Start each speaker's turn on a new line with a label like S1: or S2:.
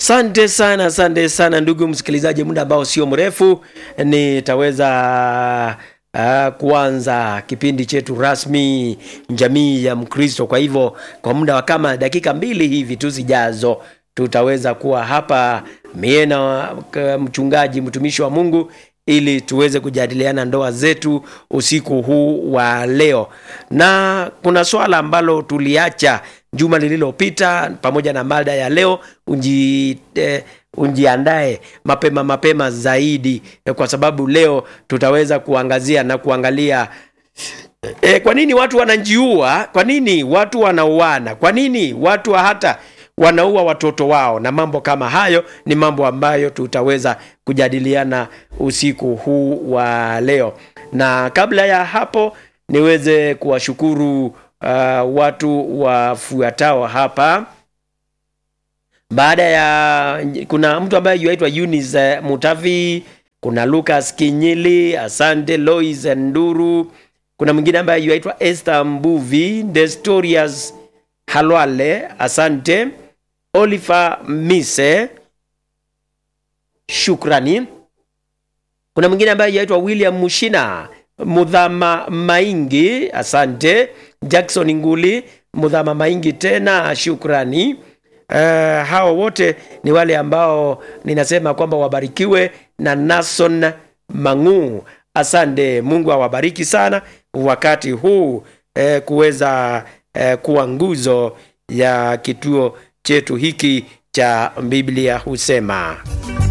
S1: Asante sana, asante sana ndugu msikilizaji, muda ambao sio mrefu nitaweza uh, kuanza kipindi chetu rasmi jamii ya Mkristo. Kwa hivyo kwa muda wa kama dakika mbili hivi tu zijazo tutaweza kuwa hapa mie na mchungaji mtumishi wa Mungu ili tuweze kujadiliana ndoa zetu usiku huu wa leo, na kuna swala ambalo tuliacha juma lililopita pamoja na mada ya leo. Unji, eh, unjiandae mapema mapema zaidi eh, kwa sababu leo tutaweza kuangazia na kuangalia eh, kwa nini watu wanajiua, kwa nini watu wanauana, kwa nini watu hata wanaua watoto wao na mambo kama hayo. Ni mambo ambayo tutaweza kujadiliana usiku huu wa leo, na kabla ya hapo niweze kuwashukuru uh, watu wafuatao hapa. Baada ya kuna mtu ambaye yuaitwa Eunice Mutavi, kuna Lucas Kinyili, asante Lois Nduru, kuna mwingine ambaye yuaitwa Esther Mbuvi, Destorius Halwale, asante Oliver Mise, shukrani. Kuna mwingine ambaye yaitwa William Mushina, Mudhama Maingi, asante. Jackson Nguli, Mudhama Maingi tena, shukrani. Uh, hao wote ni wale ambao ninasema kwamba wabarikiwe na Nason Mangu, asante. Mungu awabariki sana wakati huu eh, kuweza eh, kuwa nguzo ya kituo chetu hiki cha Biblia husema.